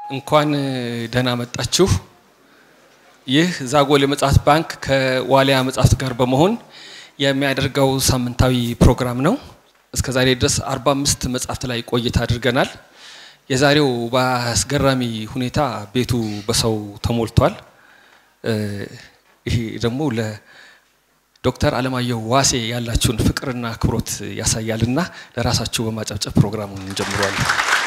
እንኳን ደህና መጣችሁ። ይህ ዛጎል የመጽሐፍት ባንክ ከዋሊያ መጽሐፍት ጋር በመሆን የሚያደርገው ሳምንታዊ ፕሮግራም ነው። እስከ ዛሬ ድረስ 45 መጽሐፍት ላይ ቆይታ አድርገናል። የዛሬው በአስገራሚ ሁኔታ ቤቱ በሰው ተሞልቷል። ይሄ ደግሞ ለዶክተር አለማየሁ ዋሴ ያላችሁን ፍቅርና አክብሮት ያሳያልና ለራሳችሁ በማጨብጨብ ፕሮግራሙን እንጀምረዋለን።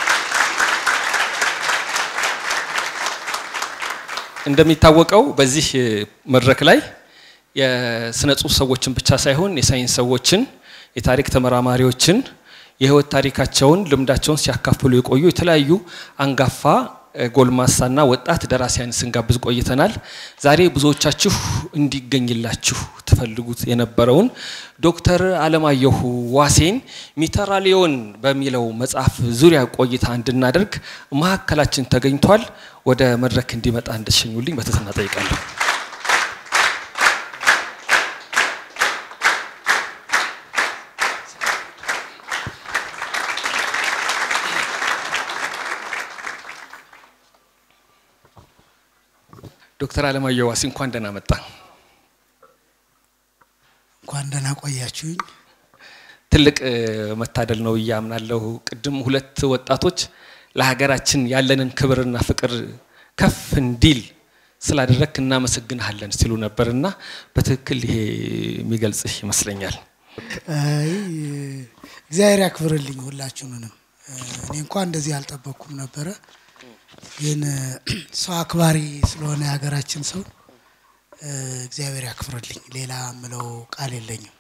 እንደሚታወቀው በዚህ መድረክ ላይ የስነ ጽሁፍ ሰዎችን ብቻ ሳይሆን የሳይንስ ሰዎችን፣ የታሪክ ተመራማሪዎችን የህይወት ታሪካቸውን ልምዳቸውን ሲያካፍሉ የቆዩ የተለያዩ አንጋፋ ጎልማሳና ወጣት ደራሲያን ስንጋብዝ ቆይተናል። ዛሬ ብዙዎቻችሁ እንዲገኝላችሁ ትፈልጉት የነበረውን ዶክተር አለማየሁ ዋሴን ሚተራሊዮን በሚለው መጽሐፍ ዙሪያ ቆይታ እንድናደርግ መካከላችን ተገኝቷል። ወደ መድረክ እንዲመጣ እንድትሸኙልኝ በትህትና ጠይቃለሁ። ዶክተር አለማየሁ ዋሴ እንኳን ደህና መጣ። እንኳን ደህና ቆያችሁኝ። ትልቅ መታደል ነው ብዬ አምናለሁ። ቅድም ሁለት ወጣቶች ለሀገራችን ያለንን ክብርና ፍቅር ከፍ እንዲል ስላደረግክ እናመሰግንሃለን ሲሉ ነበርና በትክክል ይሄ የሚገልጽህ ይመስለኛል። አይ እግዚአብሔር ያክብርልኝ ሁላችሁንም። እኔ እንኳን እንደዚህ አልጠበቅኩም ነበረ፣ ግን ሰው አክባሪ ስለሆነ የሀገራችን ሰው እግዚአብሔር ያክብርልኝ። ሌላ ምለው ቃል የለኝም።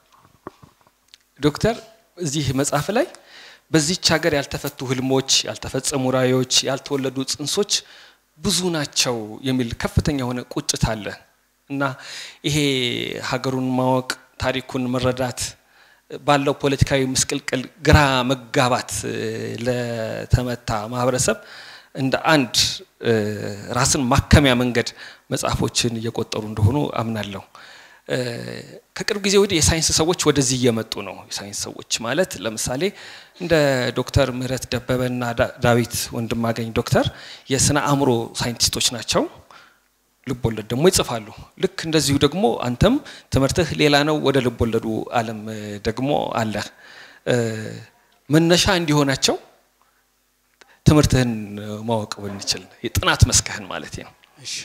ዶክተር እዚህ መጽሐፍ ላይ በዚች ሀገር ያልተፈቱ ህልሞች፣ ያልተፈጸሙ ራዕዮች፣ ያልተወለዱ ጽንሶች ብዙ ናቸው የሚል ከፍተኛ የሆነ ቁጭት አለ እና ይሄ ሀገሩን ማወቅ ታሪኩን መረዳት ባለው ፖለቲካዊ ምስቅልቅል ግራ መጋባት ለተመታ ማህበረሰብ እንደ አንድ ራስን ማከሚያ መንገድ መጽሐፎችን እየቆጠሩ እንደሆኑ አምናለሁ። ከቅርብ ጊዜ ወዲህ የሳይንስ ሰዎች ወደዚህ እየመጡ ነው። የሳይንስ ሰዎች ማለት ለምሳሌ እንደ ዶክተር ምህረት ደበበና ዳዊት ወንድማገኝ ዶክተር የስነ አእምሮ ሳይንቲስቶች ናቸው። ልብ ወለድ ደግሞ ይጽፋሉ። ልክ እንደዚሁ ደግሞ አንተም ትምህርትህ ሌላ ነው፣ ወደ ልብ ወለዱ ዓለም ደግሞ አለ። መነሻ እንዲሆናቸው ትምህርትህን ማወቅ ብንችል የጥናት መስክህን ማለት ነው። እሺ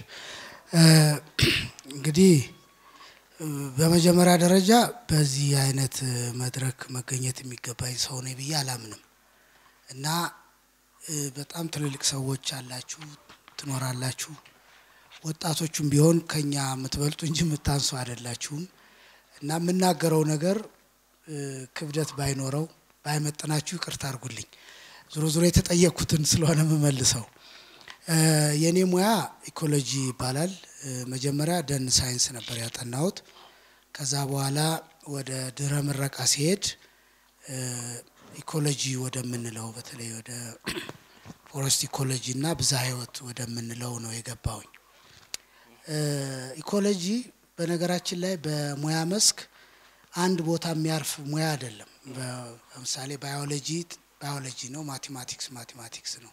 እንግዲህ በመጀመሪያ ደረጃ በዚህ አይነት መድረክ መገኘት የሚገባኝ ሰው ነኝ ብዬ አላምንም እና በጣም ትልልቅ ሰዎች አላችሁ ትኖራላችሁ። ወጣቶቹም ቢሆን ከኛ የምትበልጡ እንጂ የምታንሱ አይደላችሁም እና የምናገረው ነገር ክብደት ባይኖረው ባይመጥናችሁ ይቅርታ አድርጉልኝ። ዞሮ ዞሮ የተጠየቅኩትን ስለሆነ የምመልሰው የእኔ ሙያ ኢኮሎጂ ይባላል። መጀመሪያ ደን ሳይንስ ነበር ያጠናሁት። ከዛ በኋላ ወደ ድህረ ምረቃ ሲሄድ ኢኮሎጂ ወደምንለው በተለይ ወደ ፎረስት ኢኮሎጂ እና ብዝሃ ሕይወት ወደምንለው ነው የገባውኝ። ኢኮሎጂ በነገራችን ላይ በሙያ መስክ አንድ ቦታ የሚያርፍ ሙያ አይደለም። ለምሳሌ ባዮሎጂ ባዮሎጂ ነው፣ ማቴማቲክስ ማቴማቲክስ ነው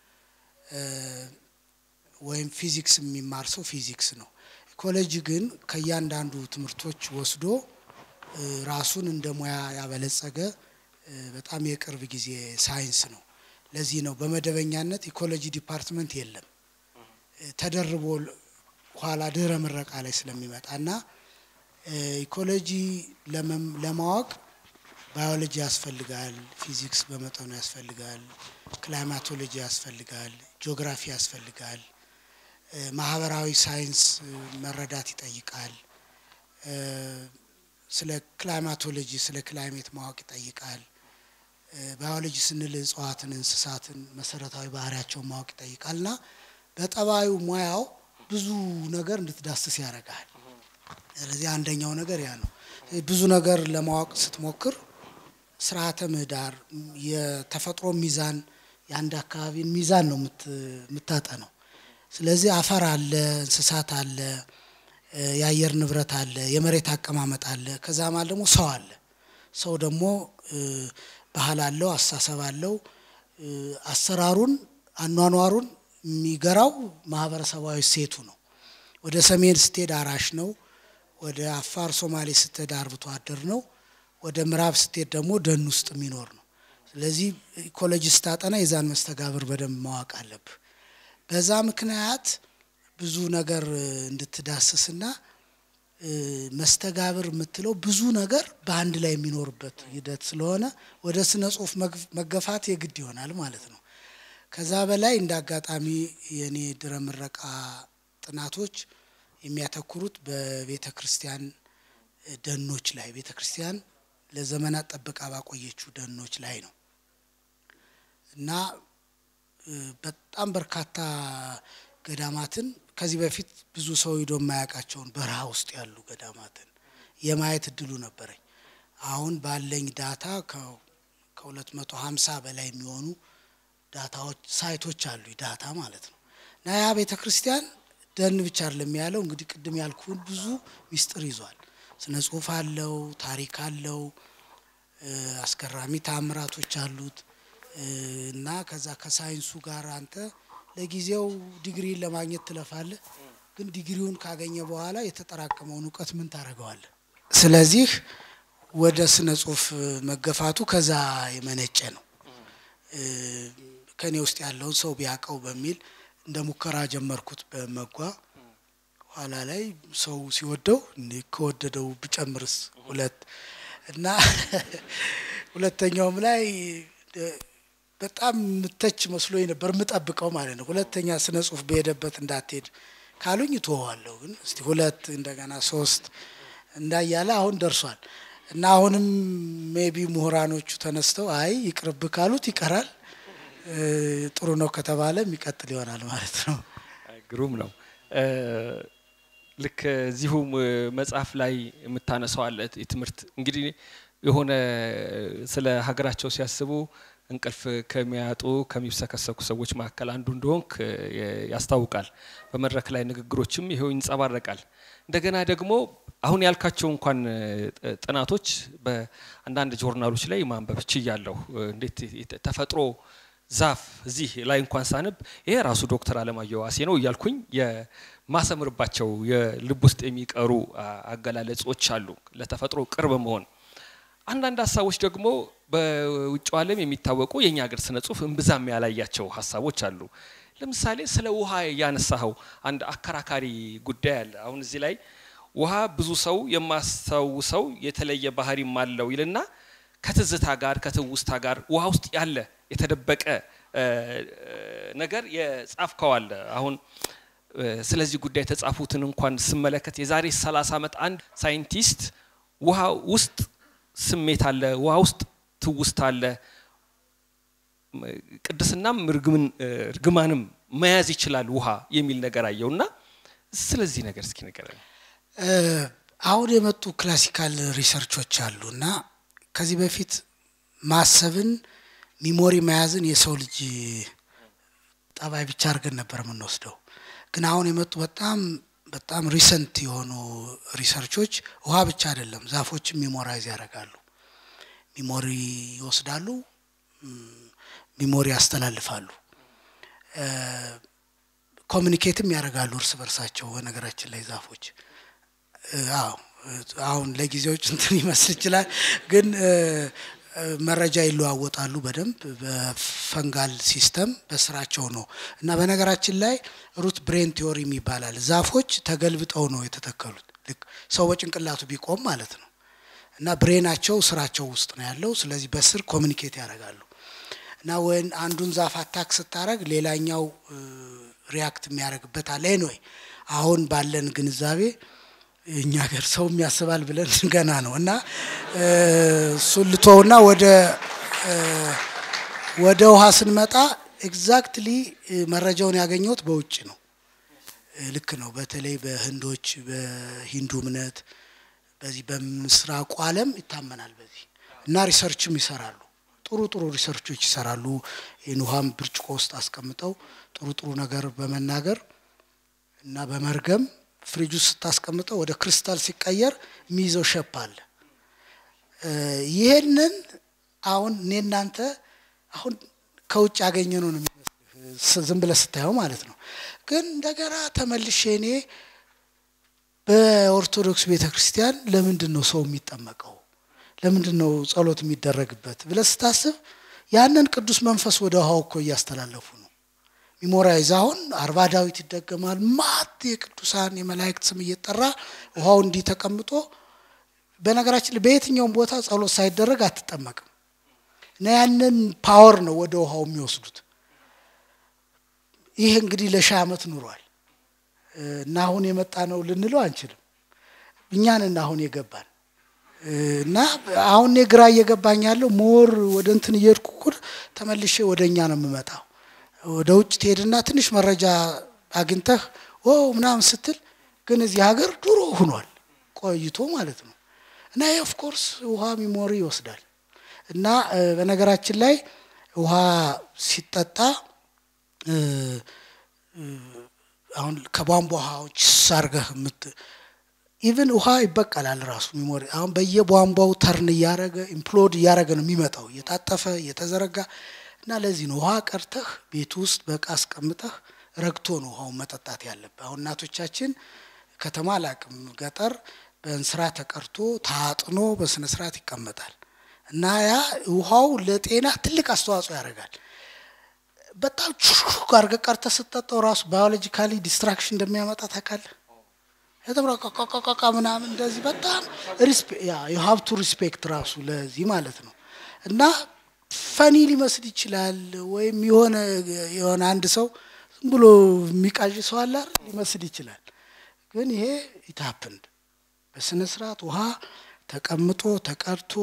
ወይም ፊዚክስ የሚማር ሰው ፊዚክስ ነው። ኢኮሎጂ ግን ከእያንዳንዱ ትምህርቶች ወስዶ ራሱን እንደ ሙያ ያበለጸገ በጣም የቅርብ ጊዜ ሳይንስ ነው። ለዚህ ነው በመደበኛነት ኢኮሎጂ ዲፓርትመንት የለም። ተደርቦ ኋላ ድህረ ምረቃ ላይ ስለሚመጣ እና ኢኮሎጂ ለማወቅ ባዮሎጂ ያስፈልጋል፣ ፊዚክስ በመጠኑ ያስፈልጋል፣ ክላይማቶሎጂ ያስፈልጋል፣ ጂኦግራፊ ያስፈልጋል፣ ማህበራዊ ሳይንስ መረዳት ይጠይቃል፣ ስለ ክላይማቶሎጂ ስለ ክላይሜት ማወቅ ይጠይቃል። ባዮሎጂ ስንል እጽዋትን፣ እንስሳትን መሰረታዊ ባህሪያቸውን ማወቅ ይጠይቃል እና በጠባዩ ሙያው ብዙ ነገር እንድትዳስስ ያደርጋል። ስለዚህ አንደኛው ነገር ያ ነው። ብዙ ነገር ለማወቅ ስትሞክር ስርዓተ ምህዳር፣ የተፈጥሮ ሚዛን፣ የአንድ አካባቢን ሚዛን ነው የምታጠነው። ስለዚህ አፈር አለ፣ እንስሳት አለ፣ የአየር ንብረት አለ፣ የመሬት አቀማመጥ አለ። ከዛ ማለት ደግሞ ሰው አለ። ሰው ደግሞ ባህል አለው፣ አስተሳሰብ አለው። አሰራሩን፣ አኗኗሩን የሚገራው ማህበረሰባዊ ሴቱ ነው። ወደ ሰሜን ስትሄድ አራሽ ነው። ወደ አፋር ሶማሌ ስትሄድ አርብቶ አደር ነው። ወደ ምዕራብ ስትሄድ ደግሞ ደን ውስጥ የሚኖር ነው። ስለዚህ ኢኮሎጂ ስታጠና የዛን መስተጋብር በደንብ ማወቅ አለብህ። በዛ ምክንያት ብዙ ነገር እንድትዳስስና መስተጋብር የምትለው ብዙ ነገር በአንድ ላይ የሚኖርበት ሂደት ስለሆነ ወደ ስነ ጽሁፍ መገፋት የግድ ይሆናል ማለት ነው። ከዛ በላይ እንደ አጋጣሚ የኔ ድረ ምረቃ ጥናቶች የሚያተኩሩት በቤተ ክርስቲያን ደኖች ላይ ቤተ ክርስቲያን ለዘመናት ጠብቃ ባቆየችው ደኖች ላይ ነው እና በጣም በርካታ ገዳማትን ከዚህ በፊት ብዙ ሰው ሂዶ የማያውቃቸውን በረሃ ውስጥ ያሉ ገዳማትን የማየት እድሉ ነበረኝ። አሁን ባለኝ ዳታ ከሁለት መቶ ሀምሳ በላይ የሚሆኑ ዳታዎች ሳይቶች አሉ ዳታ ማለት ነው እና ያ ቤተ ክርስቲያን ደን ብቻ አይደለም ያለው እንግዲህ ቅድም ያልኩን ብዙ ሚስጥር ይዟል። ስነ ጽሁፍ አለው፣ ታሪክ አለው፣ አስገራሚ ታምራቶች አሉት እና ከዛ ከሳይንሱ ጋር አንተ ለጊዜው ዲግሪን ለማግኘት ትለፋለህ፣ ግን ዲግሪውን ካገኘ በኋላ የተጠራቀመውን እውቀት ምን ታደርገዋለህ? ስለዚህ ወደ ስነ ጽሁፍ መገፋቱ ከዛ የመነጨ ነው። ከኔ ውስጥ ያለውን ሰው ቢያውቀው በሚል እንደ ሙከራ ጀመርኩት በመጓ ኋላ ላይ ሰው ሲወደው ከወደደው ብጨምርስ ሁለት እና ሁለተኛውም ላይ በጣም ምተች መስሎኝ ነበር የምጠብቀው ማለት ነው። ሁለተኛ ስነ ጽሁፍ በሄደበት እንዳትሄድ ካሉኝ እትወዋለሁ። ግን እስቲ ሁለት እንደገና ሶስት እንዳያለ አሁን ደርሷል እና አሁንም ሜቢ ምሁራኖቹ ተነስተው አይ ይቅርብ ካሉት ይቀራል፣ ጥሩ ነው ከተባለ የሚቀጥል ይሆናል ማለት ነው። ግሩም ነው። ልክ እዚሁ መጽሐፍ ላይ የምታነሳው አለ የትምህርት እንግዲህ የሆነ ስለ ሀገራቸው ሲያስቡ እንቅልፍ ከሚያጡ ከሚብሰከሰኩ ሰዎች መካከል አንዱ እንደሆንክ ያስታውቃል። በመድረክ ላይ ንግግሮችም ይሄው ይንጸባረቃል። እንደገና ደግሞ አሁን ያልካቸው እንኳን ጥናቶች በአንዳንድ ጆርናሎች ላይ ማንበብ ችያለሁ። እንዴት ተፈጥሮ ዛፍ እዚህ ላይ እንኳን ሳነብ ይሄ ራሱ ዶክተር አለማየሁ ዋሴ ነው እያልኩኝ የማሰምርባቸው የልብ ውስጥ የሚቀሩ አገላለጾች አሉ ለተፈጥሮ ቅርብ መሆን አንዳንድ ሀሳቦች ደግሞ በውጭው ዓለም የሚታወቁ የእኛ ሀገር ስነ ጽሁፍ እምብዛም ያላያቸው ሀሳቦች አሉ። ለምሳሌ ስለ ውሃ ያነሳኸው አንድ አከራካሪ ጉዳይ አለ። አሁን እዚህ ላይ ውሃ ብዙ ሰው የማስታውሰው የተለየ ባህሪም አለው ይልና ከትዝታ ጋር ከትውስታ ጋር ውሃ ውስጥ ያለ የተደበቀ ነገር የጻፍከው አለ። አሁን ስለዚህ ጉዳይ የተጻፉትን እንኳን ስመለከት የዛሬ 30 ዓመት አንድ ሳይንቲስት ውሃ ውስጥ ስሜት አለ፣ ውሃ ውስጥ ትውስታ አለ፣ ቅድስናም እርግማንም መያዝ ይችላል ውሃ የሚል ነገር አየው እና ስለዚህ ነገር እስኪ ንገረኝ። አሁን የመጡ ክላሲካል ሪሰርቾች አሉ እና ከዚህ በፊት ማሰብን ሚሞሪ መያዝን የሰው ልጅ ጠባይ ብቻ አድርገን ነበር የምንወስደው። ግን አሁን የመጡ በጣም በጣም ሪሰንት የሆኑ ሪሰርቾች ውሃ ብቻ አይደለም፣ ዛፎችም ሚሞራይዝ ያደርጋሉ። ሚሞሪ ይወስዳሉ፣ ሚሞሪ ያስተላልፋሉ፣ ኮሚኒኬትም ያደርጋሉ እርስ በርሳቸው። በነገራችን ላይ ዛፎች አዎ፣ አሁን ለጊዜው እንትን ይመስል ይችላል፣ ግን መረጃ ይለዋወጣሉ በደንብ በፈንጋል ሲስተም በስራቸው ነው። እና በነገራችን ላይ ሩት ብሬን ቲዮሪ ይባላል። ዛፎች ተገልብጠው ነው የተተከሉት፣ ልክ ሰው በጭንቅላቱ ቢቆም ማለት ነው። እና ብሬናቸው ስራቸው ውስጥ ነው ያለው። ስለዚህ በስር ኮሚኒኬት ያደርጋሉ። እና ወይን አንዱን ዛፍ አታክ ስታደረግ ሌላኛው ሪያክት የሚያደርግበት አለ። ኤንዌይ አሁን ባለን ግንዛቤ እኛ ሀገር ሰው ያስባል ብለን ገና ነው እና እሱን ልቶውና ወደ ወደ ውሃ ስንመጣ ኤግዛክትሊ መረጃውን ያገኘሁት በውጭ ነው። ልክ ነው። በተለይ በህንዶች በሂንዱ እምነት በዚህ በምስራቁ ዓለም ይታመናል በዚህ እና ሪሰርችም ይሰራሉ። ጥሩ ጥሩ ሪሰርቾች ይሰራሉ። ይህን ውሃም ብርጭቆ ውስጥ አስቀምጠው ጥሩ ጥሩ ነገር በመናገር እና በመርገም ፍሪጅ ውስጥ ስታስቀምጠው ወደ ክሪስታል ሲቀየር የሚይዘው ሸፕ አለ። ይህንን አሁን እኔ እናንተ አሁን ከውጭ ያገኘ ነው የሚመስልህ ዝም ብለህ ስታየው ማለት ነው። ግን እንደገና ተመልሼ እኔ በኦርቶዶክስ ቤተ ክርስቲያን ለምንድን ነው ሰው የሚጠመቀው? ለምንድን ነው ጸሎት የሚደረግበት ብለህ ስታስብ ያንን ቅዱስ መንፈስ ወደ ውሃው እኮ እያስተላለፉ ነው። ሚሞራይዝ አሁን አርባ ዳዊት ይደገማል። ማት የቅዱሳን የመላእክት ስም እየጠራ ውሃው እንዲህ ተቀምጦ በነገራችን ላይ በየትኛውም ቦታ ጸሎት ሳይደረግ አትጠመቅም እና ያንን ፓወር ነው ወደ ውሃው የሚወስዱት። ይህ እንግዲህ ለሺህ ዓመት ኑሯል እና አሁን የመጣ ነው ልንለው አንችልም። እኛንን አሁን የገባን እና አሁን እኔ ግራ እየገባኝ ያለው ሞር ወደ እንትን እየሄድኩ እኩል ተመልሼ ወደ እኛ ነው የምመጣው። ወደ ውጭ ትሄድና ትንሽ መረጃ አግኝተህ ኦ ምናምን ስትል ግን እዚህ ሀገር ድሮ ሁኗል ቆይቶ ማለት ነው። እና ይህ ኦፍኮርስ ውሃ ሚሞሪ ይወስዳል። እና በነገራችን ላይ ውሃ ሲጠጣ አሁን ከቧንቧ ውሃዎች ሳርገህ ምት ኢቭን ውሃ ይበቀላል ራሱ ሚሞሪ አሁን በየቧንቧው ተርን እያረገ ኢምፕሎድ እያረገ ነው የሚመጣው እየታጠፈ እየተዘረጋ እና ለዚህ ነው ውሃ ቀርተህ ቤት ውስጥ በቃ አስቀምጠህ ረግቶ ነው ውሃውን መጠጣት ያለብህ። አሁን እናቶቻችን ከተማ አላቅም ገጠር በእንስራ ተቀርቶ ታጥኖ በስነ ስርዓት ይቀመጣል እና ያ ውሃው ለጤና ትልቅ አስተዋጽኦ ያደርጋል። በጣም ሹክ አድርገህ ቀርተህ ስትጠጣው ራሱ ባዮሎጂካሊ ዲስትራክሽን እንደሚያመጣ ታውቃለህ። የተብረቀቀቀቀ ምናምን እንደዚህ በጣም የሀብቱ ሪስፔክት ራሱ ለዚህ ማለት ነው እና ፈኒ ሊመስል ይችላል። ወይም የሆነ የሆነ አንድ ሰው ዝም ብሎ የሚቃዥ ሰው አለ ሊመስል ይችላል። ግን ይሄ ኢታፕንድ በስነ ስርዓት ውሃ ተቀምጦ ተቀርቶ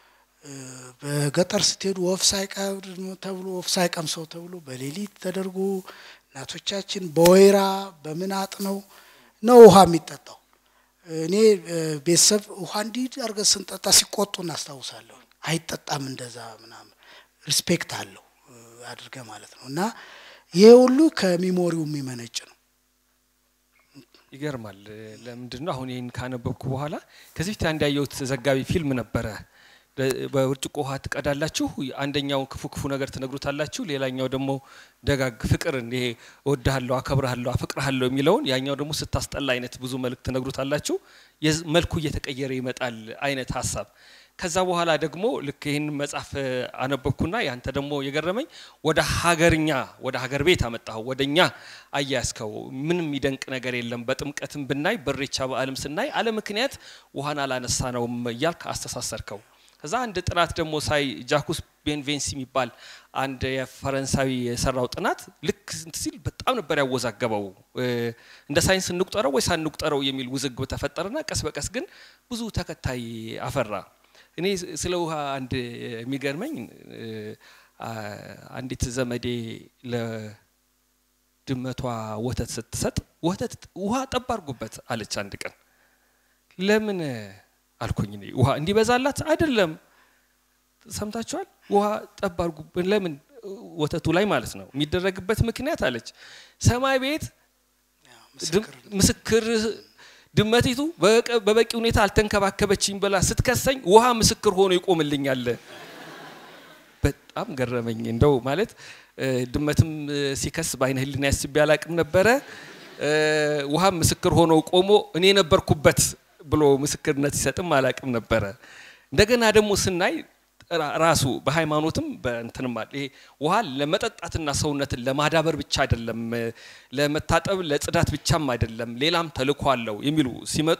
በገጠር ስትሄዱ ወፍ ሳይቀብር ተብሎ ወፍ ሳይቀምሰው ተብሎ በሌሊት ተደርጎ እናቶቻችን በወይራ በምን አጥነው ነው ውሃ የሚጠጣው። እኔ ቤተሰብ ውሃ እንዲህ አድርገን ስንጠጣ ሲቆጡ እናስታውሳለሁ። አይጠጣም እንደዛ ምናምን ሪስፔክት አለው አድርገ ማለት ነው። እና ይሄ ሁሉ ከሚሞሪው የሚመነጭ ነው። ይገርማል። ለምንድን ነው አሁን ይህን ካነበብኩ በኋላ ከዚህ በፊት አንድ ያየሁት ዘጋቢ ፊልም ነበረ። በብርጭቆ ውሃ ትቀዳላችሁ፣ አንደኛው ክፉ ክፉ ነገር ትነግሩታላችሁ፣ ሌላኛው ደግሞ ደጋግ ፍቅር ይሄ እወድሃለሁ፣ አከብርሃለሁ፣ አፈቅርሃለሁ የሚለውን ያኛው ደግሞ ስታስጠላ አይነት ብዙ መልእክት ትነግሩታላችሁ። መልኩ እየተቀየረ ይመጣል አይነት ሀሳብ ከዛ በኋላ ደግሞ ልክ ይህን መጽሐፍ አነበብኩና ያንተ ደግሞ የገረመኝ ወደ ሀገርኛ ወደ ሀገር ቤት አመጣኸው፣ ወደ እኛ አያያዝከው። ምንም የሚደንቅ ነገር የለም። በጥምቀትም ብናይ በሬቻ በዓልም ስናይ አለ ምክንያት ውሃን አላነሳ ነውም እያልክ አስተሳሰርከው። ከዛ አንድ ጥናት ደግሞ ሳይ ጃኩስ ቤንቬንሲ የሚባል አንድ የፈረንሳዊ የሰራው ጥናት ልክ እንትን ሲል በጣም ነበር ያወዛገበው። እንደ ሳይንስ እንቁጠረው ወይ ሳንቁጠረው የሚል ውዝግብ ተፈጠረና ቀስ በቀስ ግን ብዙ ተከታይ አፈራ። እኔ ስለ ውሃ አንድ የሚገርመኝ አንዲት ዘመዴ ለድመቷ ወተት ስትሰጥ ወተት ውሃ ጠብ አድርጉበት አለች አንድ ቀን። ለምን አልኩኝ። እኔ ውሃ እንዲበዛላት አይደለም። ሰምታችኋል? ውሃ ጠብ አድርጉበት ለምን ወተቱ ላይ ማለት ነው የሚደረግበት ምክንያት አለች። ሰማይ ቤት ምስክር ድመቲቱ በበቂ ሁኔታ አልተንከባከበችኝ ብላ ስትከሰኝ ውሃ ምስክር ሆኖ ይቆምልኛል። በጣም ገረመኝ። እንደው ማለት ድመትም ሲከስ በአይነ ህሊና ያስቤ አላቅም ነበረ። ውሃም ምስክር ሆኖ ቆሞ እኔ ነበርኩበት ብሎ ምስክርነት ሲሰጥም አላቅም ነበረ። እንደገና ደግሞ ስናይ ራሱ በሃይማኖትም በእንትንም አለ ይሄ ውሃ ለመጠጣትና ሰውነትን ለማዳበር ብቻ አይደለም፣ ለመታጠብ ለጽዳት ብቻም አይደለም፣ ሌላም ተልእኮ አለው የሚሉ ሲመጡ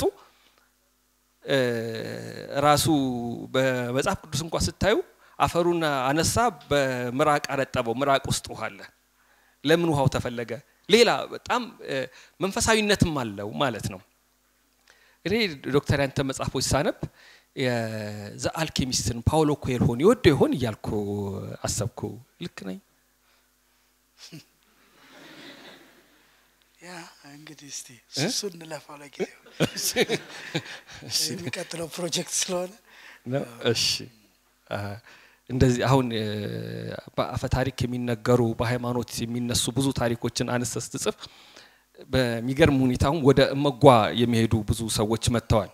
ራሱ በመጽሐፍ ቅዱስ እንኳ ስታዩ አፈሩን አነሳ፣ በምራቅ አረጠበው። ምራቅ ውስጥ ውሃ አለ። ለምን ውሃው ተፈለገ? ሌላ በጣም መንፈሳዊነትም አለው ማለት ነው። እኔ ዶክተር ያንተ መጽሐፎች ሳነብ የዘ አልኬሚስትን ፓውሎ ኮኤልሆን ይወደው ይሆን እያልኩ አሰብኩ። ልክ ነኝ? ያ እንግዲህ እስቲ እሱ እንለፋው ለጊዜው የሚቀጥለው ፕሮጀክት ስለሆነ እሺ። እንደዚህ አሁን በአፈ ታሪክ የሚነገሩ በሃይማኖት የሚነሱ ብዙ ታሪኮችን አነስተህ ስትጽፍ በሚገርም ሁኔታውን ወደ እመጓ የሚሄዱ ብዙ ሰዎች መጥተዋል።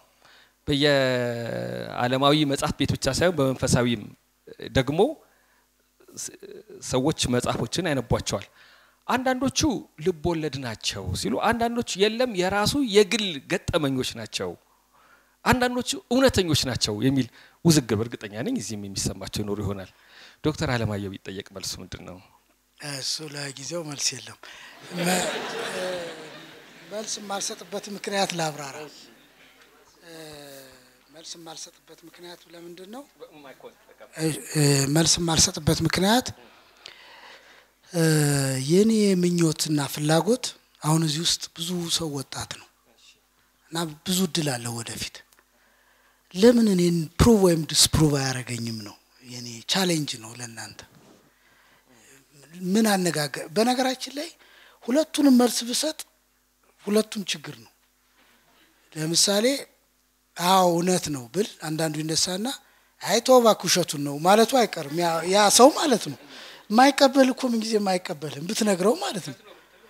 በየዓለማዊ መጽሐፍ ቤት ብቻ ሳይሆን በመንፈሳዊም ደግሞ ሰዎች መጽሐፎችን ያነቧቸዋል። አንዳንዶቹ ልብ ወለድ ናቸው ሲሉ፣ አንዳንዶቹ የለም የራሱ የግል ገጠመኞች ናቸው፣ አንዳንዶቹ እውነተኞች ናቸው የሚል ውዝግብ እርግጠኛ ነኝ እዚህም የሚሰማቸው ይኖሩ ይሆናል። ዶክተር አለማየሁ ቢጠየቅ መልሱ ምንድን ነው? እሱ ለጊዜው መልስ የለም። መልስ የማልሰጥበት ምክንያት ላብራራ። መልስ የማልሰጥበት ምክንያት ለምንድን ነው? መልስ የማልሰጥበት ምክንያት የኔ ምኞትና ፍላጎት አሁን እዚህ ውስጥ ብዙ ሰው ወጣት ነው እና ብዙ እድል አለው ወደፊት። ለምን እኔን ፕሩቭ ወይም ዲስፕሩቭ አያደርገኝም ነው የኔ ቻሌንጅ ነው ለእናንተ። ምን አነጋገር በነገራችን ላይ ሁለቱንም መልስ ብሰጥ ሁለቱም ችግር ነው። ለምሳሌ አዎ እውነት ነው ብል አንዳንዱ ይነሳና አይ ተው እባክህ ውሸቱን ነው ማለቱ አይቀርም። ያ ሰው ማለት ነው የማይቀበል እኮ ምን ጊዜ የማይቀበልም ብትነግረው ማለት ነው።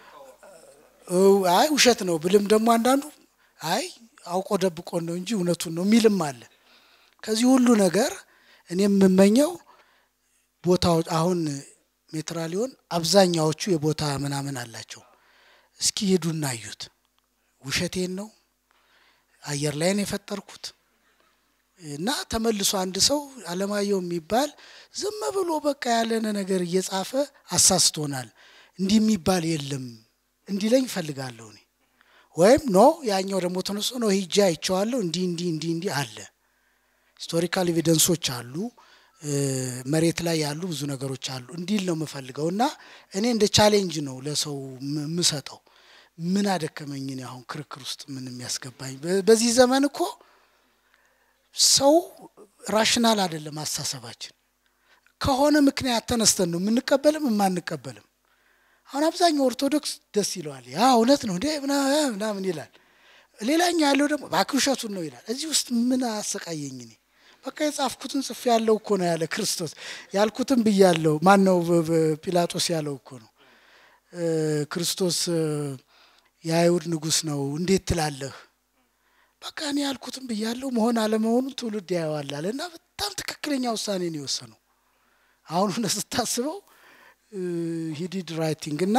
አይ ውሸት ነው ብልም ደግሞ አንዳንዱ አይ አውቆ ደብቆን ነው እንጂ እውነቱን ነው የሚልም አለ። ከዚህ ሁሉ ነገር እኔ የምመኘው ቦታዎች አሁን ሜትራሊዮን አብዛኛዎቹ የቦታ ምናምን አላቸው። እስኪ ሄዱና እዩት። ውሸቴን ነው አየር ላይ ነው የፈጠርኩት እና ተመልሶ አንድ ሰው አለማየሁ የሚባል ዝም ብሎ በቃ ያለነ ነገር እየጻፈ አሳስቶናል፣ እንዲህ የሚባል የለም እንዲለኝ እፈልጋለሁ እኔ ወይም ኖ ያኛው ደግሞ ተነስቶ ነው ሂጄ አይቼዋለሁ እንዲህ እንዲህ እንዲህ እንዲህ አለ። ሂስቶሪካል ኤቪደንሶች አሉ፣ መሬት ላይ ያሉ ብዙ ነገሮች አሉ እንዲል ነው የምፈልገው እና እኔ እንደ ቻሌንጅ ነው ለሰው የምሰጠው። ምን አደከመኝ እኔ አሁን ክርክር ውስጥ ምን የሚያስገባኝ? በዚህ ዘመን እኮ ሰው ራሽናል አይደለም አስተሳሰባችን። ከሆነ ምክንያት ተነስተን ነው የምንቀበልም የማንቀበልም። አሁን አብዛኛው ኦርቶዶክስ ደስ ይለዋል። ያ እውነት ነው እንዴ ምናምን ይላል። ሌላኛው ያለው ደግሞ እባክህ ውሸቱን ነው ይላል። እዚህ ውስጥ ምን አሰቃየኝ እኔ በቃ የጻፍኩትን ጽፌ ያለው እኮ ነው ያለ ክርስቶስ ያልኩትን ብያለሁ። ማን ነው ጲላጦስ ያለው እኮ ነው ክርስቶስ የአይሁድ ንጉሥ ነው እንዴት ትላለህ? በቃ እኔ ያልኩትን ብያለሁ። መሆን አለመሆኑን ትውልድ ያየዋል አለ እና በጣም ትክክለኛ ውሳኔ ነው የወሰነው። አሁን ሆነ ስታስበው ሂዲድ ራይቲንግ እና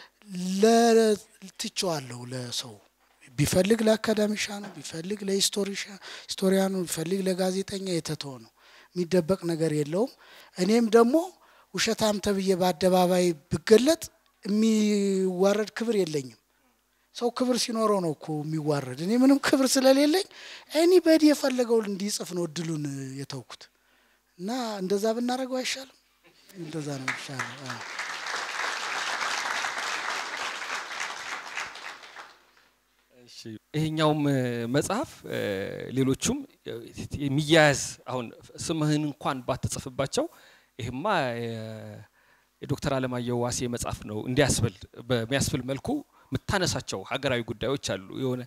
ለትቸዋለሁ ለሰው ቢፈልግ ለአካዳሚሻ ነው ቢፈልግ ለሂስቶሪያኑ ቢፈልግ ለጋዜጠኛ የተተወ ነው። የሚደበቅ ነገር የለውም። እኔም ደግሞ ውሸታም ተብዬ በአደባባይ ብገለጥ የሚዋረድ ክብር የለኝም። ሰው ክብር ሲኖረው ነው እኮ የሚዋረድ። እኔ ምንም ክብር ስለሌለኝ እኔ በዲ የፈለገው እንዲጽፍ ነው እድሉን የተውኩት እና እንደዛ ብናደርገው አይሻልም? እንደዛ ነው ይሻላል። ይሄኛውም መጽሐፍ ሌሎቹም የሚያያዝ አሁን ስምህን እንኳን ባትጽፍባቸው ይህማ የዶክተር አለማየሁ ዋሴ መጽሐፍ ነው እንዲያስብል በሚያስብል መልኩ የምታነሳቸው ሀገራዊ ጉዳዮች አሉ። የሆነ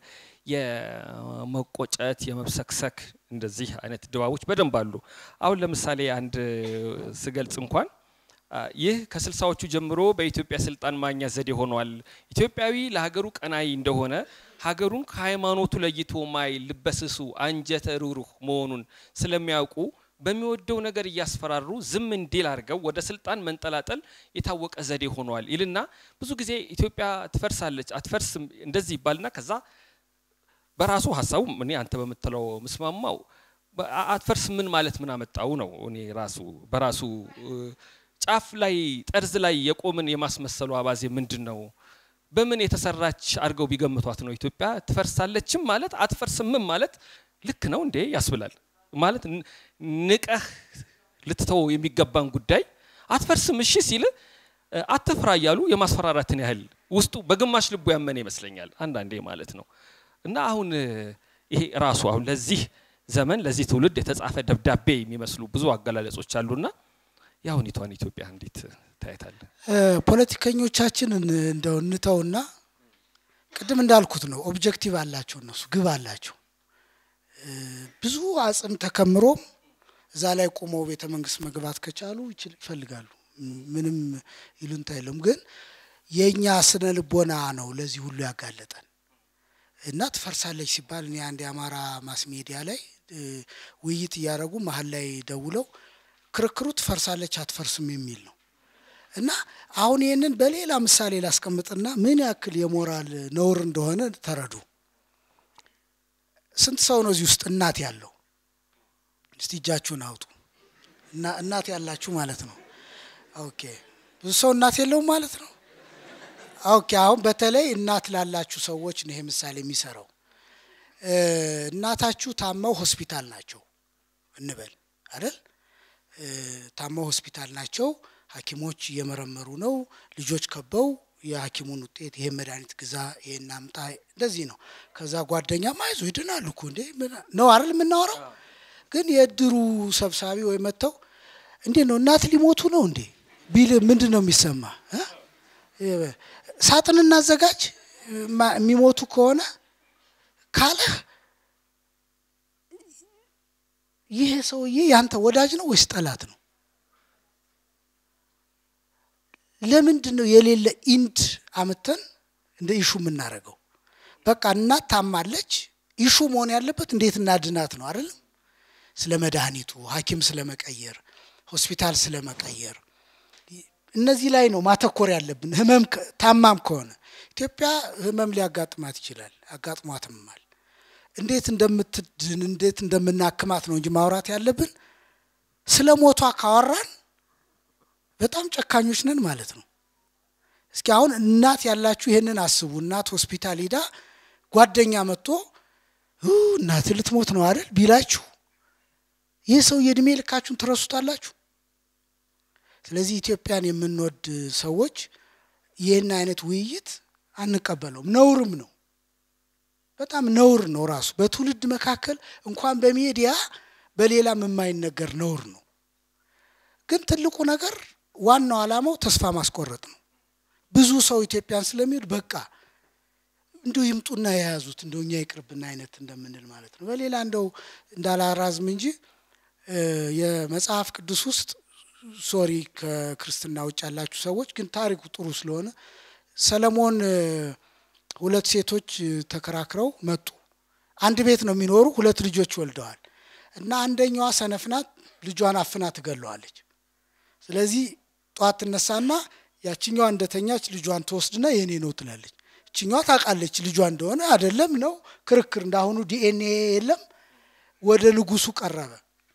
የመቆጨት የመብሰክሰክ እንደዚህ አይነት ድባቦች በደንብ አሉ። አሁን ለምሳሌ አንድ ስገልጽ እንኳን ይህ ከስልሳዎቹ ጀምሮ በኢትዮጵያ ስልጣን ማግኛ ዘዴ ሆኗል። ኢትዮጵያዊ ለሀገሩ ቀናይ እንደሆነ ሀገሩን ከሃይማኖቱ ለይቶ ማይ ልበስሱ አንጀተ ሩሩህ መሆኑን ስለሚያውቁ በሚወደው ነገር እያስፈራሩ ዝም እንዲል አድርገው ወደ ስልጣን መንጠላጠል የታወቀ ዘዴ ሆኗል ይልና ብዙ ጊዜ ኢትዮጵያ ትፈርሳለች አትፈርስም እንደዚህ ይባልና ከዛ በራሱ ሀሳቡ እኔ አንተ በምትለው ምስማማው አትፈርስ ምን ማለት ምን አመጣው ነው። እኔ ራሱ በራሱ ጫፍ ላይ ጠርዝ ላይ የቆምን የማስመሰሉ አባዜ ምንድን ነው? በምን የተሰራች አድርገው ቢገምቷት ነው ኢትዮጵያ ትፈርሳለችም ማለት አትፈርስምም ማለት ልክ ነው እንዴ ያስብላል። ማለት ንቀህ ልትተው የሚገባን ጉዳይ አትፈርስም እሺ ሲል አትፍራ እያሉ የማስፈራራትን ያህል ውስጡ በግማሽ ልቡ ያመነ ይመስለኛል አንዳንዴ ማለት ነው። እና አሁን ይሄ ራሱ አሁን ለዚህ ዘመን ለዚህ ትውልድ የተጻፈ ደብዳቤ የሚመስሉ ብዙ አገላለጾች አሉና የአሁኒቷን ኢትዮጵያ እንዴት ታየታለን? ፖለቲከኞቻችንን እንደው እንተውና ቅድም እንዳልኩት ነው። ኦብጀክቲቭ አላቸው እነሱ ግብ አላቸው። ብዙ አጽም ተከምሮም እዛ ላይ ቆመው ቤተ መንግስት መግባት ከቻሉ ይፈልጋሉ። ምንም ይሉንታ የለም። ግን የእኛ ስነ ልቦና ነው ለዚህ ሁሉ ያጋለጠን እና ትፈርሳለች ሲባል እኔ አንድ የአማራ ማስ ሚዲያ ላይ ውይይት እያደረጉ መሀል ላይ ደውለው ክርክሩ ትፈርሳለች አትፈርስም የሚል ነው እና አሁን ይህንን በሌላ ምሳሌ ላስቀምጥና ምን ያክል የሞራል ነውር እንደሆነ ተረዱ። ስንት ሰው ነው እዚህ ውስጥ እናት ያለው? እስቲ እጃችሁን አውጡ። እና እናት ያላችሁ ማለት ነው። ኦኬ ብዙ ሰው እናት የለውም ማለት ነው። ኦኬ አሁን በተለይ እናት ላላችሁ ሰዎች ነው ይሄ ምሳሌ የሚሰራው። እናታችሁ ታመው ሆስፒታል ናቸው እንበል አይደል? ታመው ሆስፒታል ናቸው። ሐኪሞች እየመረመሩ ነው። ልጆች ከበው የሐኪሙን ውጤት ይሄን መድኃኒት ግዛ፣ ይሄን አምጣ፣ እንደዚህ ነው። ከዛ ጓደኛ ማይዞ ይድናሉ እኮ እንዴ ነው አይደል የምናወራው። ግን የእድሩ ሰብሳቢ ወይ መጥተው እንዴት ነው እናት ሊሞቱ ነው እንዴ ቢል ምንድን ነው የሚሰማ? ሳጥን እናዘጋጅ የሚሞቱ ከሆነ ካለህ ይሄ ሰውዬ ያንተ ወዳጅ ነው ወይስ ጠላት ነው? ለምንድን ነው የሌለ ኢንድ አምተን እንደ ኢሹ የምናደርገው? በቃ እናት ታማለች። ኢሹ መሆን ያለበት እንዴት እናድናት ነው አይደለም? ስለ መድኃኒቱ፣ ሐኪም ስለ መቀየር፣ ሆስፒታል ስለ መቀየር፣ እነዚህ ላይ ነው ማተኮር ያለብን። ህመም ታማም ከሆነ ኢትዮጵያ ህመም ሊያጋጥማት ይችላል፣ አጋጥሟትማል። እንዴት እንደምትድን እንዴት እንደምናክማት ነው እንጂ ማውራት ያለብን። ስለ ሞቷ ካወራን በጣም ጨካኞች ነን ማለት ነው። እስኪ አሁን እናት ያላችሁ ይሄንን አስቡ። እናት ሆስፒታል ሂዳ ጓደኛ መጥቶ እናት ልትሞት ነው አይደል ቢላችሁ ይህ ሰው የእድሜ ልካችሁን ትረሱታላችሁ። ስለዚህ ኢትዮጵያን የምንወድ ሰዎች ይህን አይነት ውይይት አንቀበለውም፣ ነውርም ነው። በጣም ነውር ነው ራሱ በትውልድ መካከል እንኳን በሚዲያ በሌላም የማይነገር ነውር ነው። ግን ትልቁ ነገር ዋናው ዓላማው ተስፋ ማስቆረጥ ነው። ብዙ ሰው ኢትዮጵያን ስለሚወድ በቃ እንዲሁ ይምጡና የያዙት እንደው እኛ ይቅርብና አይነት እንደምንል ማለት ነው። በሌላ እንደው እንዳላራዝም እንጂ የመጽሐፍ ቅዱስ ውስጥ ሶሪ ከክርስትና ውጭ ያላችሁ ሰዎች ግን ታሪኩ ጥሩ ስለሆነ ሰለሞን ሁለት ሴቶች ተከራክረው መጡ። አንድ ቤት ነው የሚኖሩ፣ ሁለት ልጆች ወልደዋል እና አንደኛዋ ሰነፍ ናት፣ ልጇን አፍና ትገለዋለች። ስለዚህ ጠዋት ትነሳና ያችኛዋ እንደተኛች ልጇን ትወስድና የኔ ነው ትላለች። እችኛዋ ታውቃለች ልጇ እንደሆነ አይደለም ነው ክርክር። እንዳሁኑ ዲኤንኤ የለም። ወደ ንጉሱ ቀረበ።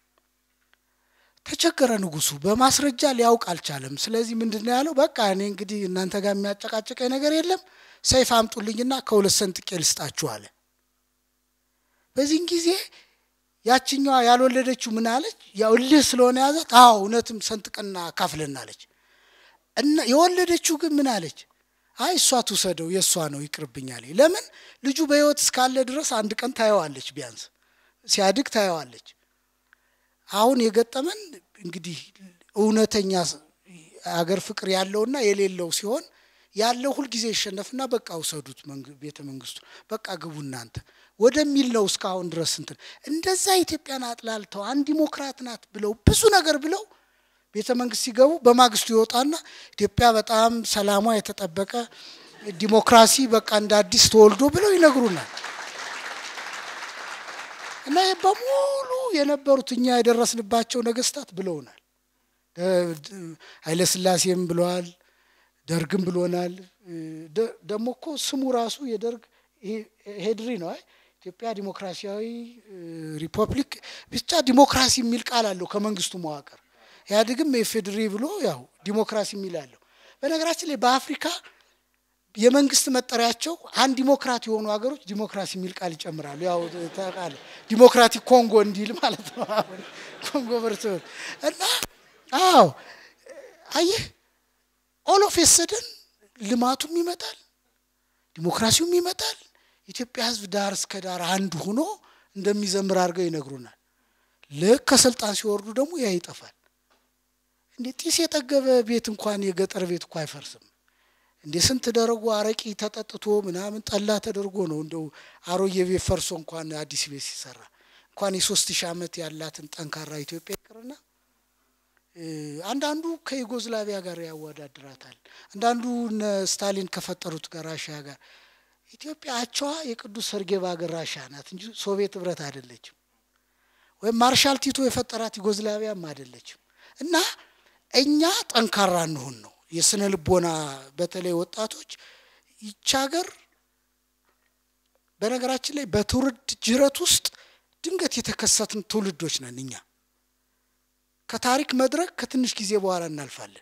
ተቸገረ ንጉሱ። በማስረጃ ሊያውቅ አልቻለም። ስለዚህ ምንድን ነው ያለው? በቃ እኔ እንግዲህ እናንተ ጋር የሚያጨቃጭቀኝ ነገር የለም፣ ሰይፍ አምጡልኝና ከሁለት ሰንጥቄ ልስጣችሁ አለ። በዚህን ጊዜ ያችኛዋ ያልወለደችው ምን አለች? ያው እልህ ስለሆነ ያዛት። አዎ እውነትም ሰንጥቀና ካፍለን አለች። እና የወለደችው ግን ምን አለች? አይ እሷ ትውሰደው የእሷ ነው ይቅርብኛል። ለምን ልጁ በሕይወት እስካለ ድረስ አንድ ቀን ታየዋለች፣ ቢያንስ ሲያድግ ታየዋለች። አሁን የገጠመን እንግዲህ እውነተኛ አገር ፍቅር ያለውና የሌለው ሲሆን ያለው ሁልጊዜ ይሸነፍና በቃ ውሰዱት ቤተ መንግስቱ በቃ ግቡ እናንተ ወደሚል ነው እስካሁን ድረስ እንትን እንደዛ ኢትዮጵያን አጥላልተው አንድ ዲሞክራት ናት ብለው ብዙ ነገር ብለው ቤተ መንግስት ሲገቡ በማግስቱ ይወጣና ኢትዮጵያ በጣም ሰላሟ የተጠበቀ ዲሞክራሲ በቃ እንደ አዲስ ተወልዶ ብለው ይነግሩናል። እና ይህ በሙሉ የነበሩት እኛ የደረስንባቸው ነገስታት ብለውናል። ኃይለስላሴም ብለዋል፣ ደርግም ብሎናል። ደግሞ እኮ ስሙ ራሱ የደርግ ሄድሪ ነው። አይ ኢትዮጵያ ዲሞክራሲያዊ ሪፐብሊክ ብቻ ዲሞክራሲ የሚል ቃል አለው ከመንግስቱ መዋቅር። ኢህአዴግም የፌድሪ ብሎ ያው ዲሞክራሲ የሚል አለው። በነገራችን ላይ በአፍሪካ የመንግስት መጠሪያቸው አንድ ዲሞክራት የሆኑ ሀገሮች ዲሞክራሲ የሚል ቃል ይጨምራሉ። ያው ታውቃለህ ዲሞክራቲክ ኮንጎ እንዲል ማለት ነው። አሁን ኮንጎ በርቶ እና አዎ አየህ ኦሎፍ የሰደን ልማቱም ይመጣል፣ ዲሞክራሲውም ይመጣል። ኢትዮጵያ ሕዝብ ዳር እስከ ዳር አንድ ሆኖ እንደሚዘምር አድርገው ይነግሩናል። ልክ ከስልጣን ሲወርዱ ደግሞ ያ ይጠፋል። እንዴ ጢስ የጠገበ ቤት እንኳን የገጠር ቤት እኮ አይፈርስም። እንዴ ስንት ደረጎ አረቂ ተጠጥቶ ምናምን ጠላ ተደርጎ ነው እንደው አሮጌ ቤት ፈርሶ እንኳን አዲስ ቤት ሲሰራ እንኳን የሶስት ሺህ ዓመት ያላትን ጠንካራ ኢትዮጵያ ይቅርና አንዳንዱ ከዩጎዝላቪያ ጋር ያወዳድራታል። አንዳንዱ እነ ስታሊን ከፈጠሩት ጋር ራሽያ ጋር ኢትዮጵያ አቸዋ የቅዱስ ሰርጌ ባገር ራሽያ ናት እንጂ ሶቪየት ህብረት አይደለችም። ወይም ማርሻል ቲቶ የፈጠራት ዩጎዝላቪያም አይደለችም። እና እኛ ጠንካራ እንሁን ነው የስነ ልቦና በተለይ ወጣቶች ይች ሀገር በነገራችን ላይ በትውልድ ጅረት ውስጥ ድንገት የተከሰትን ትውልዶች ነን እኛ። ከታሪክ መድረክ ከትንሽ ጊዜ በኋላ እናልፋለን።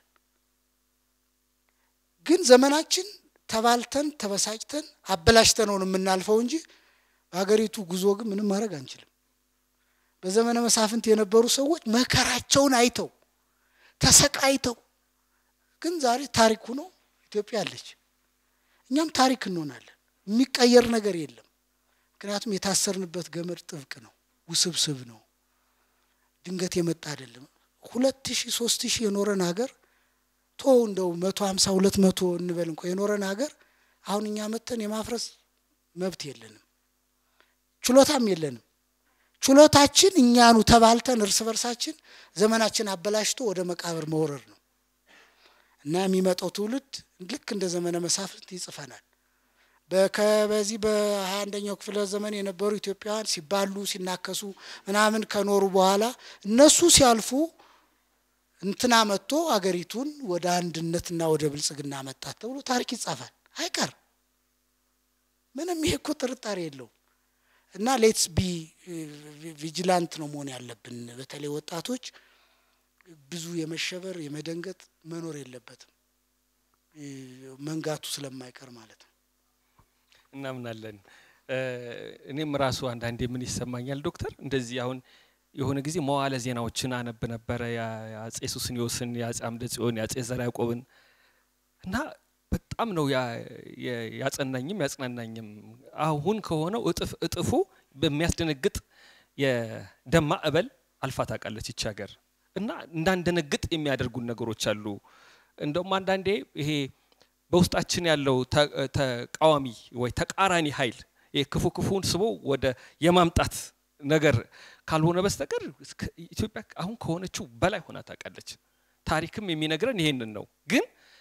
ግን ዘመናችን ተባልተን ተበሳጭተን አበላሽተነውን የምናልፈው እንጂ በሀገሪቱ ጉዞ ግን ምንም ማድረግ አንችልም። በዘመነ መሳፍንት የነበሩ ሰዎች መከራቸውን አይተው ተሰቃይተው ግን ዛሬ ታሪክ ሆኖ ኢትዮጵያ አለች። እኛም ታሪክ እንሆናለን። የሚቀየር ነገር የለም። ምክንያቱም የታሰርንበት ገመድ ጥብቅ ነው፣ ውስብስብ ነው፣ ድንገት የመጣ አይደለም። ሁለት ሺህ ሶስት ሺህ የኖረን ሀገር ቶ እንደው መቶ ሀምሳ ሁለት መቶ እንበል እንኳ የኖረን ሀገር አሁን እኛ መተን የማፍረስ መብት የለንም፣ ችሎታም የለንም። ችሎታችን እኛኑ ተባልተን እርስ በርሳችን ዘመናችን አበላሽቶ ወደ መቃብር መውረር ነው እና የሚመጣው ትውልድ ልክ እንደ ዘመነ መሳፍንት ይጽፈናል። በዚህ በሀያ አንደኛው ክፍለ ዘመን የነበሩ ኢትዮጵያውያን ሲባሉ ሲናከሱ ምናምን ከኖሩ በኋላ እነሱ ሲያልፉ እንትና መጥቶ አገሪቱን ወደ አንድነትና ወደ ብልጽግና መጣት ተብሎ ታሪክ ይጻፋል። አይቀር ምንም ይሄ እኮ ጥርጣሬ የለውም። እና ሌትስ ቢ ቪጂላንት ነው መሆን ያለብን። በተለይ ወጣቶች ብዙ የመሸበር የመደንገጥ መኖር የለበትም መንጋቱ ስለማይቀር ማለት ነው። እናምናለን። እኔም ራሱ አንዳንዴ ምን ይሰማኛል ዶክተር፣ እንደዚህ አሁን የሆነ ጊዜ መዋለ ዜናዎችን አነብ ነበረ የአጼ ሱስንዮስን፣ የአጼ አምደ ጽዮን፣ የአጼ ዘርዓ ያዕቆብን እና በጣም ነው ያጸናኝም ያጽናናኝም። አሁን ከሆነው እጥፍ እጥፉ በሚያስደነግጥ የደም ማዕበል አልፋ ታውቃለች ይቺ ሀገር እና እንዳንደነግጥ የሚያደርጉን ነገሮች አሉ። እንደውም አንዳንዴ ይሄ በውስጣችን ያለው ተቃዋሚ ወይ ተቃራኒ ኃይል ክፉ ክፉን ስቦ ወደ የማምጣት ነገር ካልሆነ በስተቀር ኢትዮጵያ አሁን ከሆነችው በላይ ሆና ታውቃለች። ታሪክም የሚነግረን ይሄንን ነው። ግን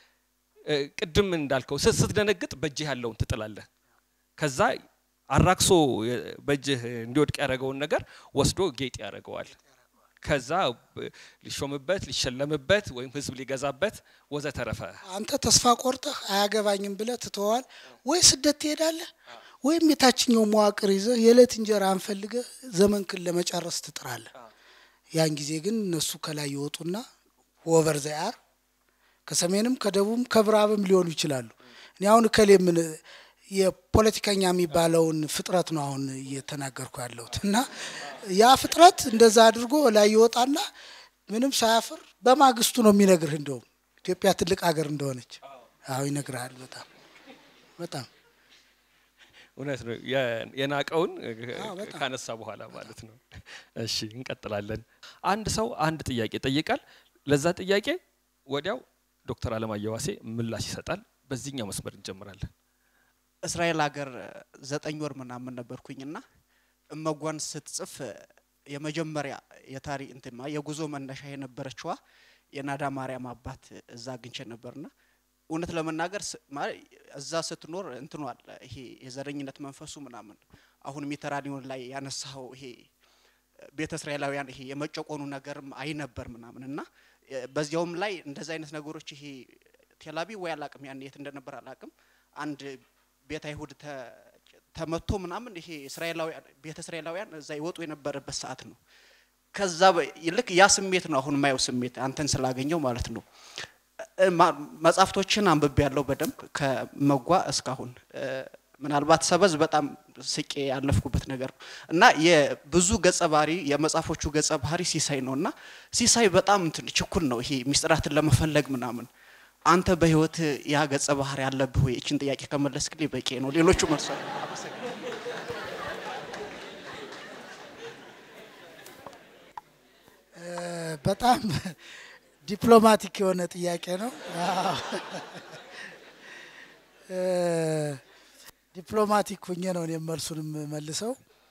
ቅድም እንዳልከው ስትደነግጥ በእጅህ ያለውን ትጥላለህ። ከዛ አራክሶ በእጅህ እንዲወድቅ ያደረገውን ነገር ወስዶ ጌጥ ያደርገዋል። ከዛ ሊሾምበት ሊሸለምበት ወይም ህዝብ ሊገዛበት ወዘተረፈ። አንተ ተስፋ ቆርጠህ አያገባኝም ብለህ ትተዋል ወይ ስደት ትሄዳለህ ወይም የታችኛው መዋቅር ይዘህ የዕለት እንጀራ አንፈልገህ ዘመንክን ለመጨረስ ትጥራለህ። ያን ጊዜ ግን እነሱ ከላይ ይወጡና ወቨር ዘያር ከሰሜንም ከደቡብም ከምዕራብም ሊሆኑ ይችላሉ። እኔ አሁን እከሌ ምን የፖለቲከኛ የሚባለውን ፍጥረት ነው አሁን እየተናገርኩ ያለሁት እና ያ ፍጥረት እንደዛ አድርጎ ላይ ይወጣና ምንም ሳያፍር በማግስቱ ነው የሚነግርህ እንደውም ኢትዮጵያ ትልቅ ሀገር እንደሆነች አዎ ይነግርሃል። በጣም በጣም እውነት ነው። የናቀውን ካነሳ በኋላ ማለት ነው። እሺ እንቀጥላለን። አንድ ሰው አንድ ጥያቄ ይጠይቃል። ለዛ ጥያቄ ወዲያው ዶክተር አለማየሁ ዋሴ ምላሽ ይሰጣል። በዚህኛው መስመር እንጀምራለን። እስራኤል ሀገር ዘጠኝ ወር ምናምን ነበርኩኝና እመጓን ስትጽፍ የመጀመሪያ የታሪ እንትማ የጉዞ መነሻ የነበረችዋ የናዳ ማርያም አባት እዛ አግኝቼ ነበርና እውነት ለመናገር እዛ ስትኖር እንትኗል ይሄ የዘረኝነት መንፈሱ ምናምን አሁን ሜተራኒዮን ላይ ያነሳው ይሄ ቤተ እስራኤላውያን ይሄ የመጨቆኑ ነገርም አይ ነበር ምናምን እና በዚያውም ላይ እንደዚ አይነት ነገሮች ይሄ ቴላቪቭ ወይ አላቅም ያን የት እንደነበር አላቅም አንድ ቤተ አይሁድ ተመቶ ምናምን ይሄ እስራኤላውያን ቤተ እስራኤላውያን እዛ ይወጡ የነበረበት ሰዓት ነው። ከዛ ልክ ያ ስሜት ነው አሁን የማየው ስሜት አንተን ስላገኘው ማለት ነው። መጽሐፍቶችን አንብቤ ያለው በደንብ ከመጓ እስካሁን ምናልባት ሰበዝ በጣም ስቄ ያለፍኩበት ነገር ነው እና የብዙ ገጸ ባህሪ የመጽሐፎቹ ገጸ ባህሪ ሲሳይ ነው እና ሲሳይ በጣም እንትን ችኩል ነው ይሄ ሚስጥራትን ለመፈለግ ምናምን አንተ በህይወት ያ ገጸ ባህሪ ያለብህ ወይ? እችን ጥያቄ ከመለስክልኝ በቂ ነው። ሌሎቹ መልሷ በጣም ዲፕሎማቲክ የሆነ ጥያቄ ነው። ዲፕሎማቲክ ሁኜ ነው እኔም መልሱንም መልሰው።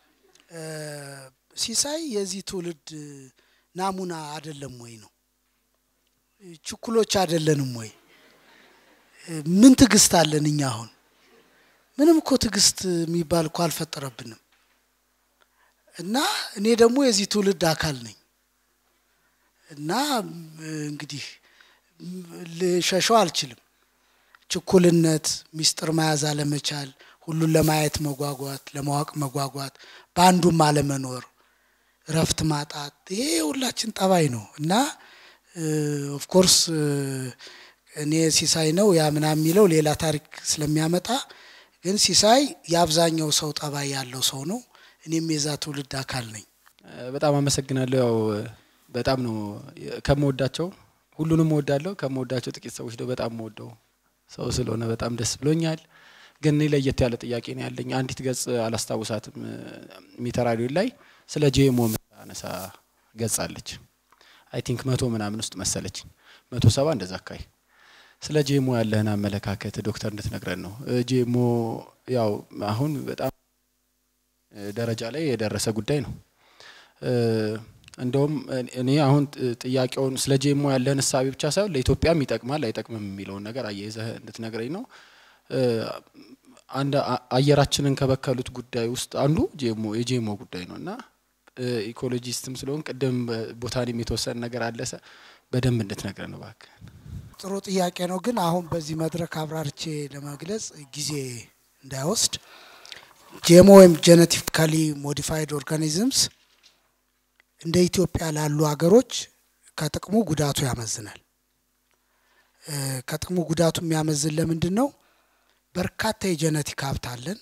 ሲሳይ የዚህ ትውልድ ናሙና አይደለም ወይ ነው? ችኩሎች አይደለንም ወይ? ምን ትዕግስት አለን እኛ? አሁን ምንም እኮ ትዕግስት የሚባል እኮ አልፈጠረብንም። እና እኔ ደግሞ የዚህ ትውልድ አካል ነኝ እና እንግዲህ ልሸሸው አልችልም። ችኩልነት፣ ሚስጥር መያዝ አለመቻል፣ ሁሉን ለማየት መጓጓት፣ ለማወቅ መጓጓት፣ በአንዱም አለመኖር፣ እረፍት ማጣት፣ ይሄ ሁላችን ጠባይ ነው እና ኦፍኮርስ እኔ ሲሳይ ነው ያ ምናምን የሚለው ሌላ ታሪክ ስለሚያመጣ ግን ሲሳይ የአብዛኛው ሰው ጠባይ ያለው ሰው ነው። እኔም የዛ ትውልድ አካል ነኝ። በጣም አመሰግናለሁ። ያው በጣም ነው ከምወዳቸው ሁሉንም እወዳለሁ። ከምወዳቸው ጥቂት ሰዎች ነው በጣም የምወደው ሰው ስለሆነ በጣም ደስ ብሎኛል። ግን እኔ ለየት ያለ ጥያቄ ነው ያለኝ። አንዲት ገጽ አላስታውሳትም ሚተራዲዮ ላይ ስለ ጄሞ ምታነሳ ገጽ አለች። አይ ቲንክ መቶ ምናምን ውስጥ መሰለች መቶ ሰባ እንደዛ አካባቢ ስለ ጄሞ ያለህን አመለካከት ዶክተር እንድትነግረን ነው። ጄሞ ያው አሁን በጣም ደረጃ ላይ የደረሰ ጉዳይ ነው። እንደውም እኔ አሁን ጥያቄውን ስለ ጄሞ ያለህን እሳቤ ብቻ ሳይሆን ለኢትዮጵያም ይጠቅማል አይጠቅምም የሚለውን ነገር አያይዘህ እንድትነግረኝ ነው። አንድ አየራችንን ከበከሉት ጉዳይ ውስጥ አንዱ ጄሞ የጄሞ ጉዳይ ነው እና ኢኮሎጂስትም ስለሆን ቅድም ቦታኒም የተወሰነ ነገር አለሰ በደንብ እንድትነግረን ነው እባክህ። ጥሩ ጥያቄ ነው። ግን አሁን በዚህ መድረክ አብራርቼ ለመግለጽ ጊዜ እንዳይወስድ ጄሞ ወይም ጄኔቲካሊ ሞዲፋይድ ኦርጋኒዝምስ እንደ ኢትዮጵያ ላሉ ሀገሮች ከጥቅሙ ጉዳቱ ያመዝናል። ከጥቅሙ ጉዳቱ የሚያመዝን ለምንድን ነው? በርካታ የጄኔቲክ ሀብት አለን።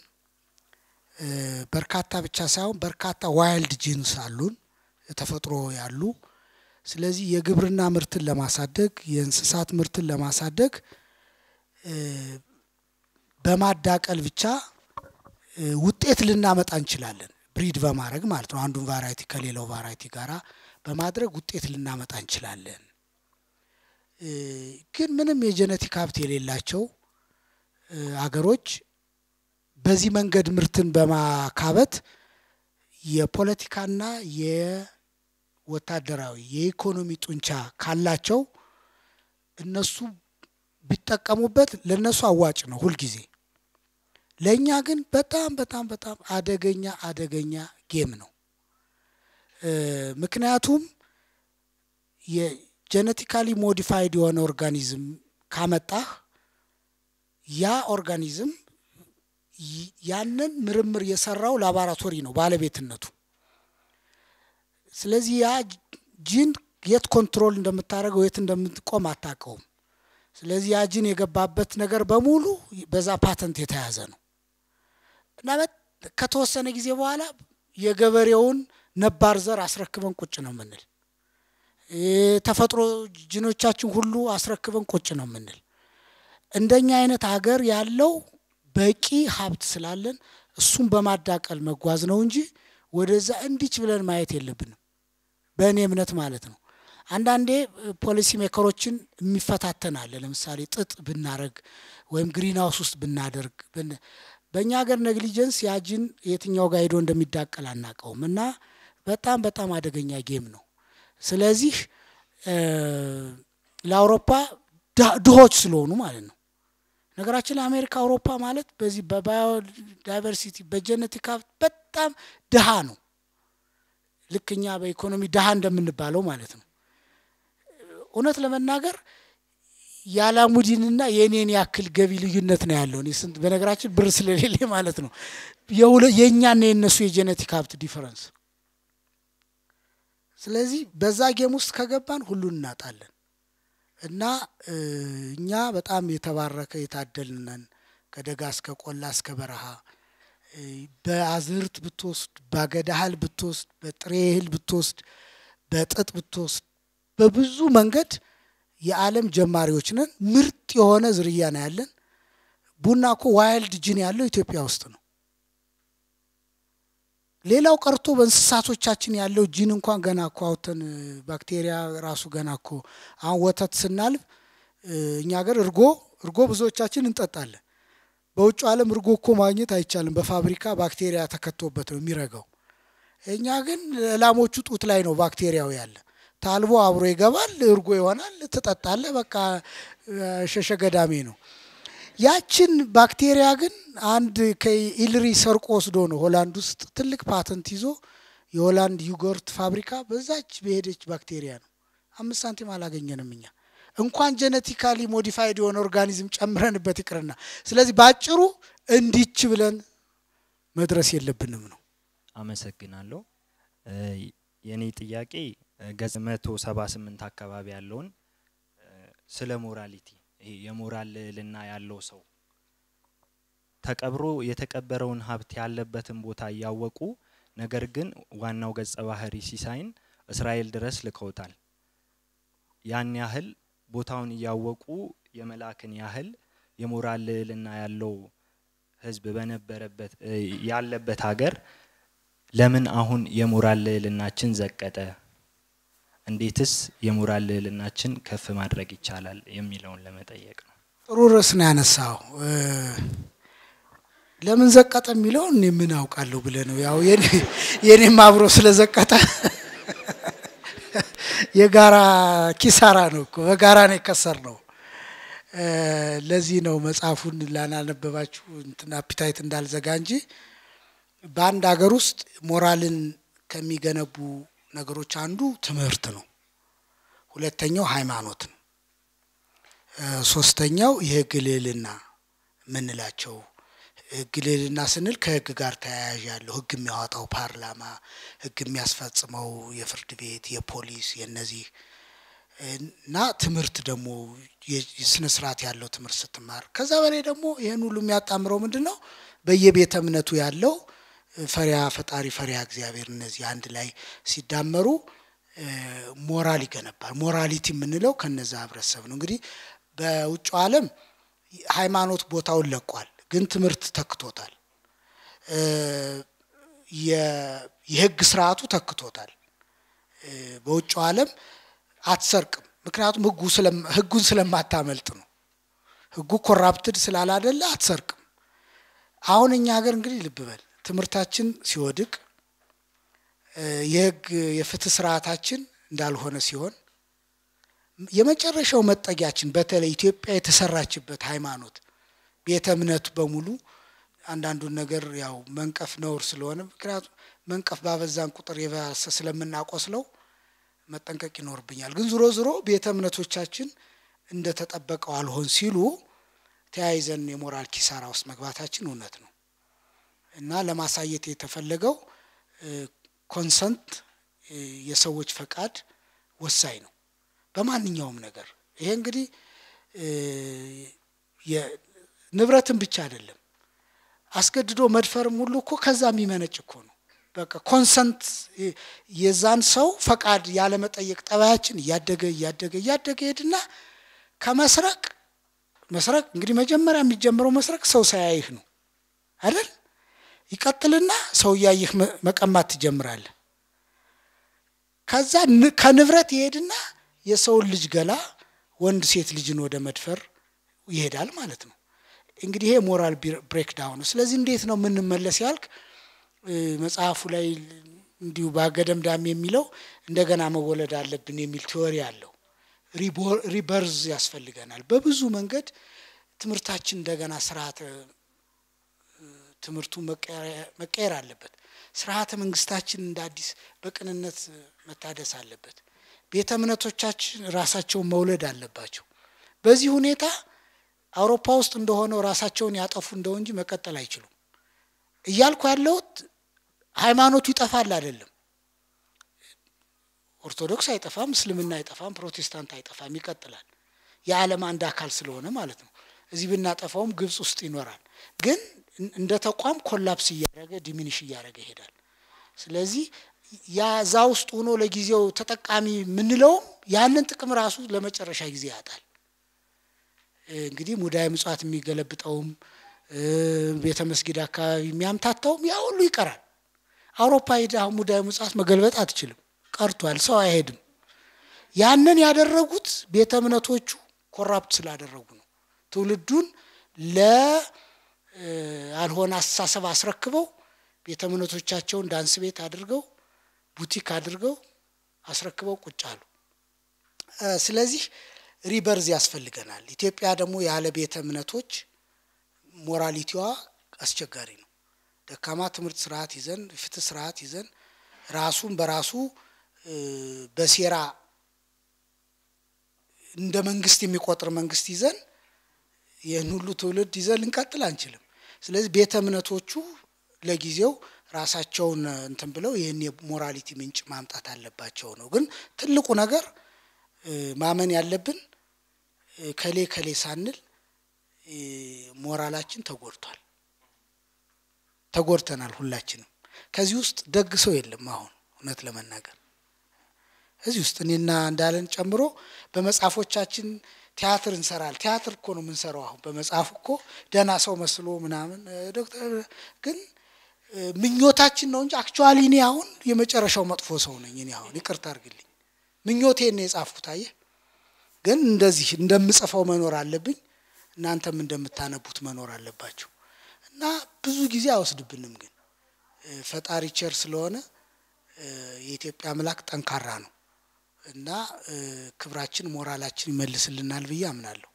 በርካታ ብቻ ሳይሆን በርካታ ዋይልድ ጂንስ አሉን ተፈጥሮ ያሉ ስለዚህ የግብርና ምርትን ለማሳደግ የእንስሳት ምርትን ለማሳደግ በማዳቀል ብቻ ውጤት ልናመጣ እንችላለን። ብሪድ በማድረግ ማለት ነው። አንዱን ቫራይቲ ከሌላው ቫራይቲ ጋራ በማድረግ ውጤት ልናመጣ እንችላለን። ግን ምንም የጄኔቲክ ሀብት የሌላቸው አገሮች በዚህ መንገድ ምርትን በማካበት የፖለቲካና የወታደራዊ የኢኮኖሚ ጡንቻ ካላቸው እነሱ ቢጠቀሙበት ለእነሱ አዋጭ ነው ሁልጊዜ። ለእኛ ግን በጣም በጣም በጣም አደገኛ አደገኛ ጌም ነው። ምክንያቱም የጄኔቲካሊ ሞዲፋይድ የሆነ ኦርጋኒዝም ካመጣህ ያ ኦርጋኒዝም ያንን ምርምር የሰራው ላቦራቶሪ ነው ባለቤትነቱ። ስለዚህ ያ ጂን የት ኮንትሮል እንደምታደርገው የት እንደምትቆም አታውቀውም። ስለዚህ ያ ጂን የገባበት ነገር በሙሉ በዛ ፓተንት የተያዘ ነው እና ከተወሰነ ጊዜ በኋላ የገበሬውን ነባር ዘር አስረክበን ቁጭ ነው የምንል፣ ተፈጥሮ ጂኖቻችን ሁሉ አስረክበን ቁጭ ነው የምንል። እንደኛ አይነት ሀገር ያለው በቂ ሀብት ስላለን እሱን በማዳቀል መጓዝ ነው እንጂ ወደዛ እንዲች ብለን ማየት የለብንም። በእኔ እምነት ማለት ነው። አንዳንዴ ፖሊሲ ሜከሮችን የሚፈታተን አለ። ለምሳሌ ጥጥ ብናረግ ወይም ግሪን ሃውስ ውስጥ ብናደርግ በእኛ ሀገር ነግሊጀንስ ያጅን የትኛው ጋር ሄዶ እንደሚዳቀል አናውቀውም እና በጣም በጣም አደገኛ ጌም ነው። ስለዚህ ለአውሮፓ ድሆች ስለሆኑ ማለት ነው። ነገራችን ላይ አሜሪካ፣ አውሮፓ ማለት በዚህ በባዮዳይቨርሲቲ በጀነቲክ ሀብት በጣም ድሃ ነው። ልክ እኛ በኢኮኖሚ ድሃ እንደምንባለው ማለት ነው። እውነት ለመናገር የአላሙዲንና የእኔን ያክል ገቢ ልዩነት ነው ያለው። እኔ ስንት በነገራችን ብር ስለሌለ ማለት ነው የእኛና የእነሱ የጄኔቲክ ሀብት ዲፈረንስ። ስለዚህ በዛ ጌም ውስጥ ከገባን ሁሉን እናጣለን እና እኛ በጣም የተባረከ የታደልነን ከደጋ እስከ ቆላ እስከ በረሃ በአዝርት ብትወስድ፣ በአገዳ እህል ብትወስድ፣ በጥሬ እህል ብትወስድ፣ በጥጥ ብትወስድ በብዙ መንገድ የዓለም ጀማሪዎች ነን። ምርጥ የሆነ ዝርያ ነው ያለን። ቡና እኮ ዋይልድ ጅን ያለው ኢትዮጵያ ውስጥ ነው። ሌላው ቀርቶ በእንስሳቶቻችን ያለው ጂን እንኳን ገና እኮ አውተን ባክቴሪያ ራሱ ገና እኮ አሁን ወተት ስናልብ እኛ ሀገር እርጎ እርጎ ብዙዎቻችን እንጠጣለን። በውጭ ዓለም እርጎ እኮ ማግኘት አይቻልም። በፋብሪካ ባክቴሪያ ተከቶበት ነው የሚረጋው። እኛ ግን ላሞቹ ጡት ላይ ነው ባክቴሪያው ያለ ታልቦ አብሮ ይገባል፣ እርጎ ይሆናል፣ ትጠጣለ። በቃ ሸሸ ገዳሜ ነው። ያችን ባክቴሪያ ግን አንድ ከኢልሪ ሰርቆ ወስዶ ነው ሆላንድ ውስጥ ትልቅ ፓተንት ይዞ የሆላንድ ዩጎርት ፋብሪካ በዛች በሄደች ባክቴሪያ ነው። አምስት ሳንቲም አላገኘንም እኛ። እንኳን ጄኔቲካሊ ሞዲፋይድ የሆነ ኦርጋኒዝም ጨምረንበት ይቅርና፣ ስለዚህ በአጭሩ እንዲች ብለን መድረስ የለብንም ነው። አመሰግናለሁ። እ፣ የኔ ጥያቄ እ፣ ገጽ መቶ ሰባ ስምንት አካባቢ ያለውን እ፣ ስለ ሞራሊቲ ይሄ የሞራል ልዕልና ያለው ሰው ተቀብሮ የተቀበረውን ሀብት ያለበትን ቦታ እያወቁ ነገር ግን ዋናው ገጸ ባህሪ ሲሳይን እስራኤል ድረስ ልከውታል። ያን ያህል ቦታውን እያወቁ የመላክን ያህል የሞራል ልዕልና ያለው ህዝብ በነበረበት እ፣ ያለበት ሀገር ለምን አሁን የሞራል ልዕልናችን ዘቀጠ? እንዴትስ የሞራል ልዕልናችን ከፍ ማድረግ ይቻላል የሚለውን ለመጠየቅ ነው። ጥሩ ርዕስ ነው ያነሳው። እ፣ ለምን ዘቀጠ የሚለውን እኔ ምን አውቃለሁ ብለህ ነው። ያው የኔ- የኔም አብሮ ስለዘቀጠ የጋራ ኪሳራ ነው እኮ በጋራ ነው የከሰር ነው። እ፣ ለዚህ ነው መጽሐፉን ላናነበባችሁ እንትን አፒታይት እንዳልዘጋ እንጂ በአንድ ሀገር ውስጥ ሞራልን ከሚገነቡ ነገሮች አንዱ ትምህርት ነው። ሁለተኛው ሃይማኖት ነው። እ፣ ሶስተኛው የህግ ልዕልና የምንላቸው ህግ ልዕልና ስንል ከህግ ጋር ተያያዥ ያለው ህግ የሚያወጣው ፓርላማ፣ ህግ የሚያስፈጽመው የፍርድ ቤት፣ የፖሊስ የነዚህ እና ትምህርት ደግሞ የስነ ስርዓት ያለው ትምህርት ስትማር ከዛ በላይ ደግሞ ይህን ሁሉ የሚያጣምረው ምንድን ነው? በየቤተ እምነቱ ያለው ፈሪያ ፈጣሪ ፈሪያ እግዚአብሔር እነዚህ አንድ ላይ ሲዳመሩ እ፣ ሞራል ይገነባል። ሞራሊቲ የምንለው ከነዛ ህብረተሰብ ነው። እንግዲህ በውጭው ዓለም ሃይማኖት ቦታውን ለቋል፣ ግን ትምህርት ተክቶታል። እ፣ የ- የህግ ስርዓቱ ተክቶታል። እ፣ በውጭው ዓለም አትሰርቅም፣ ምክንያቱም ህጉ ስለም- ህጉን ስለማታመልጥ ነው። ህጉ ኮራፕትድ ስላላደለ አትሰርቅም። አሁን እኛ ሀገር እንግዲህ ልብ በል ትምህርታችን ሲወድቅ እ፣ የህግ የፍትህ ስርዓታችን እንዳልሆነ ሲሆን የመጨረሻው መጠጊያችን በተለይ ኢትዮጵያ የተሰራችበት ሃይማኖት ቤተ እምነቱ በሙሉ አንዳንዱን ነገር ያው መንቀፍ ነውር ስለሆነ ምክንያቱም መንቀፍ ባበዛን ቁጥር የባሰ ስለምናቆስለው መጠንቀቅ ይኖርብኛል። ግን ዞሮ ዞሮ ቤተ እምነቶቻችን እንደተጠበቀው አልሆን ሲሉ ተያይዘን የሞራል ኪሳራ ውስጥ መግባታችን እውነት ነው እና ለማሳየት የተፈለገው ኮንሰንት የሰዎች ፈቃድ ወሳኝ ነው በማንኛውም ነገር። ይሄ እንግዲህ እ፣ የ- ንብረትን ብቻ አይደለም አስገድዶ መድፈርም ሁሉ እኮ ከዛ የሚመነጭ እኮ ነው። በቃ ኮንሰንት የዛን ሰው ፈቃድ ያለመጠየቅ ጠባያችን እያደገ እያደገ እያደገ ሄድና ከመስረቅ መስረቅ እንግዲህ መጀመሪያ የሚጀምረው መስረቅ ሰው ሳያይህ ነው አይደል? ይቀጥልና ሰው እያየህ መ- መቀማት ትጀምራለህ። ከዛ ን- ከንብረት ይሄድና የሰውን ልጅ ገላ ወንድ ሴት ልጅን ወደ መድፈር ይሄዳል ማለት ነው። እንግዲህ ይሄ ሞራል ብሬክዳውን ነው። ስለዚህ እንዴት ነው የምንመለስ ያልክ እ፣ መጽሐፉ ላይ እንዲሁ በአገደምዳም የሚለው እንደገና መወለድ አለብን የሚል ቲዎሪ አለው። ሪቦ- ሪበርዝ ያስፈልገናል። በብዙ መንገድ ትምህርታችን እንደገና ስርዓተ እ፣ ትምህርቱ መቀየር- መቀየር አለበት። ስርዓተ መንግስታችን እንደ አዲስ በቅንነት መታደስ አለበት። ቤተ እምነቶቻችን ራሳቸውን መውለድ አለባቸው። በዚህ ሁኔታ አውሮፓ ውስጥ እንደሆነው ራሳቸውን ያጠፉ እንደው እንጂ መቀጠል አይችሉም። እያልኩ ያለሁት ሃይማኖቱ ይጠፋል አይደለም። ኦርቶዶክስ አይጠፋም፣ እስልምና አይጠፋም፣ ፕሮቴስታንት አይጠፋም፣ ይቀጥላል። የዓለም አንድ አካል ስለሆነ ማለት ነው። እዚህ ብናጠፋውም ግብጽ ውስጥ ይኖራል። ግን እንደ ተቋም ኮላፕስ እያደረገ ዲሚኒሽ እያደረገ ይሄዳል። ስለዚህ ያ እዛ ውስጥ ሆኖ ለጊዜው ተጠቃሚ የምንለውም ያንን ጥቅም ራሱ ለመጨረሻ ጊዜ ያጣል። እንግዲህ ሙዳየ ምጽዋት የሚገለብጠውም እ፣ ቤተ መስጊድ አካባቢ የሚያምታታውም ያ ሁሉ ይቀራል። አውሮፓ ሄደ አሁን ሙዳየ ምጽዋት መገልበጥ አትችልም፣ ቀርቷል። ሰው አይሄድም። ያንን ያደረጉት ቤተ እምነቶቹ ኮራፕት ስላደረጉ ነው። ትውልዱን ለአልሆነ አስተሳሰብ አስረክበው ቤተ እምነቶቻቸውን ዳንስ ቤት አድርገው ቡቲክ አድርገው አስረክበው ቁጭ አሉ። እ፣ ስለዚህ ሪበርዝ ያስፈልገናል። ኢትዮጵያ ደግሞ ያለ ቤተ እምነቶች ሞራሊቲዋ አስቸጋሪ ነው። ደካማ ትምህርት ስርዓት ይዘን ፍትህ ስርዓት ይዘን ራሱን በራሱ እ፣ በሴራ እንደ መንግስት የሚቆጥር መንግስት ይዘን ይህን ሁሉ ትውልድ ይዘን ልንቀጥል አንችልም። ስለዚህ ቤተ እምነቶቹ ለጊዜው ራሳቸውን እንትን ብለው ይህን የሞራሊቲ ምንጭ ማምጣት አለባቸው ነው። ግን ትልቁ ነገር እ፣ ማመን ያለብን እ፣ ከሌ ከሌ ሳንል እ፣ ሞራላችን ተጎድቷል። ተጎድተናል ሁላችንም። ከዚህ ውስጥ ደግ ሰው የለም። አሁን እውነት ለመናገር እዚህ ውስጥ እኔና እንዳለን ጨምሮ በመጽሐፎቻችን ቲያትር እንሰራል። ቲያትር እኮ ነው የምንሰራው። አሁን በመጽሐፍ እኮ ደህና ሰው መስሎ ምናምን እ፣ ዶክተር ግን እ፣ ምኞታችን ነው እንጂ አክቹዋሊ እኔ አሁን የመጨረሻው መጥፎ ሰው ነኝ። እኔ አሁን ይቅርታ አድርግልኝ፣ ምኞቴን ነው የጻፍኩት። አየህ፣ ግን እንደዚህ እንደምጽፈው መኖር አለብኝ፣ እናንተም እንደምታነቡት መኖር አለባችሁ። እና ብዙ ጊዜ አይወስድብንም። ግን እ፣ ፈጣሪ ቸር ስለሆነ እ፣ የኢትዮጵያ አምላክ ጠንካራ ነው እና እ፣ ክብራችን ሞራላችን ይመልስልናል ብዬ አምናለሁ።